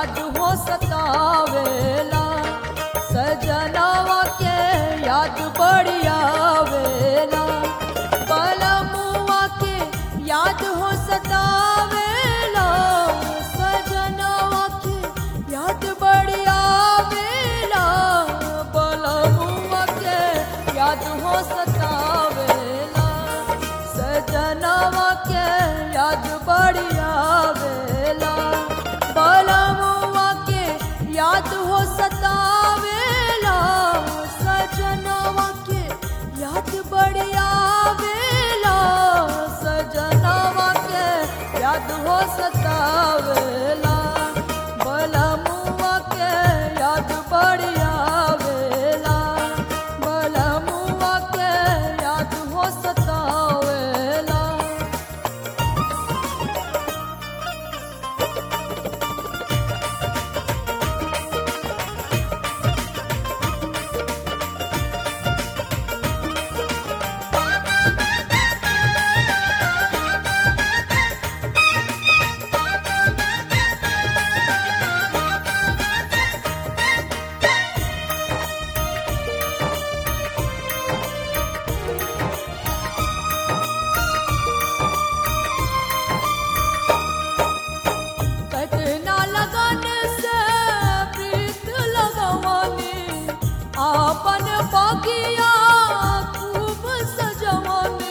याद हो सतावेला सजनवा के याद बड़ी आवेला बलमुआ के याद हो सतावेला सजनवा के याद बड़ी आवेला बलमुआ के याद हो सतावेला सजनवा के याद बड़ी आवेला बलमुआ के याद हो सतावेला सजनवा के याद बड़ी आवेला सजनवा के याद हो सतावेला बलमुआ के याद बड़ी आवेला बलमुआ के याद हो सतावेला कतना लगन से प्रीत लगवानी आपन बगिया खूब सजवानी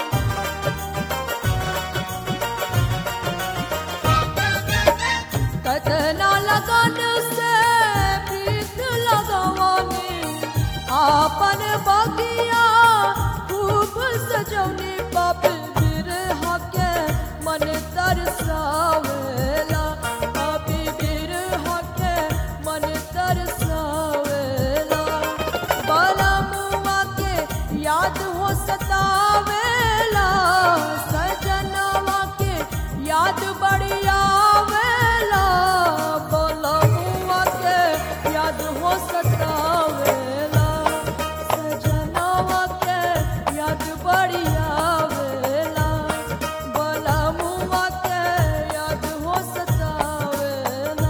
कतना लगन से प्रीत लगवानी आपन बगिया खूब सजवनी बाप बिरहा के मन तरसावेला बापी बिरहा के मन तरसावेला बलमुआ के याद हो सतावेला सजनवा के याद बड़ी आवेला बलमुआ के याद हो सतावेला सजनवा के याद बड़ी आवेला बलमुआ के याद हो सतावेला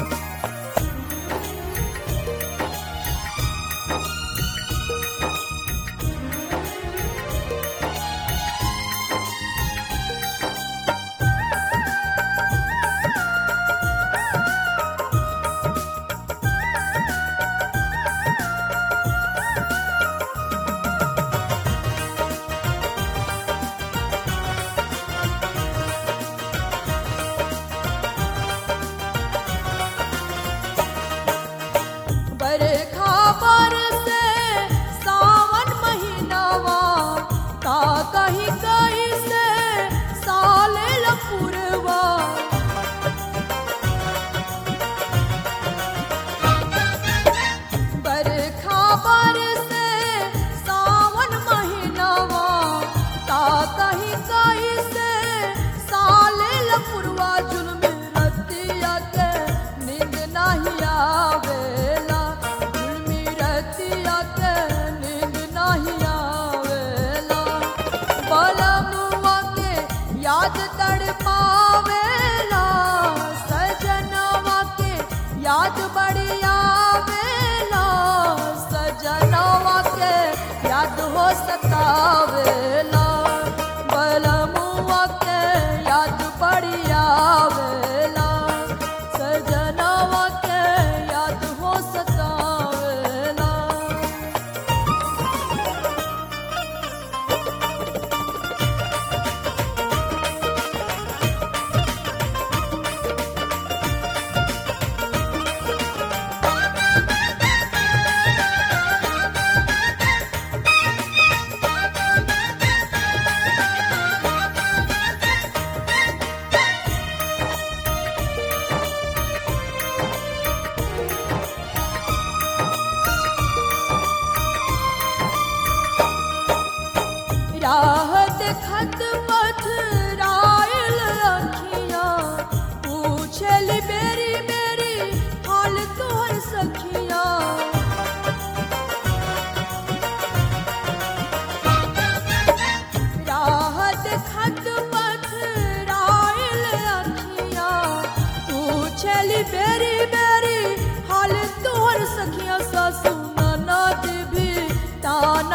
बरखा बरसे सावन महीनावा का कहीं कहीं से साले लपुरवा बरखा बरसे सावन महीनावा का कहीं कहीं से साले लपुरवा जुल्म रतिया के नींद नहीं आवेला जुल्मी रतिया के नींद नहीं आवेला बलमुआ के याद तड़ पावेला सजनवा के याद बड़ी आवेला सजनवा के याद हो सतावेला बलमुआ के याद बड़ी आवेला सजनवा के याद हो सतावेला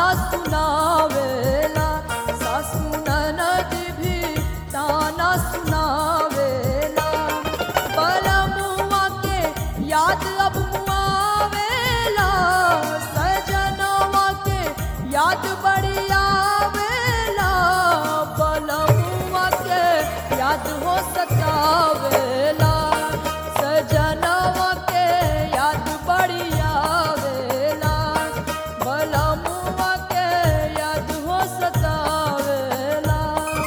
सुनावेला सासू ननद भी ताना सुनावेला बलमुआ के याद अब मुआवेला सजनवा के याद बड़ी आवेला बलमुआ के याद हो सतावेला सजनवा के याद बड़ी आवेला बलमुआ के याद हो सतावेला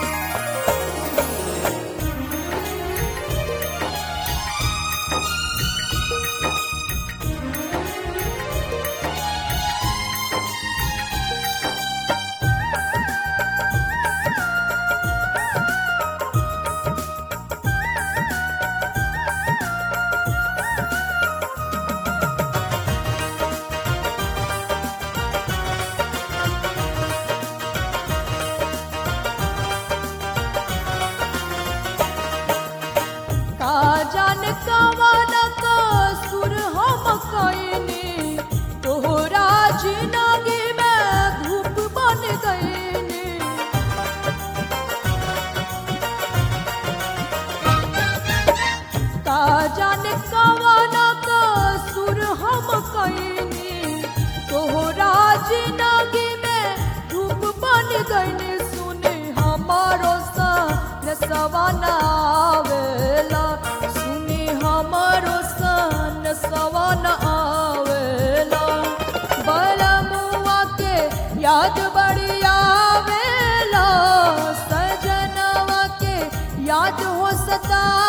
का जान कवन का सुर हम कईनी तोहरा जिंदगी में धूप बन गईनी का जान कवन का सुर हम कईनी तोहरा जिंदगी में धूप बन गईनी सुनी हमारो सा सवाना आवेला सुनी हमारो सन सवाना आवेला बलमुआ के याद बड़ी आवेला सजनवा के याद हो सता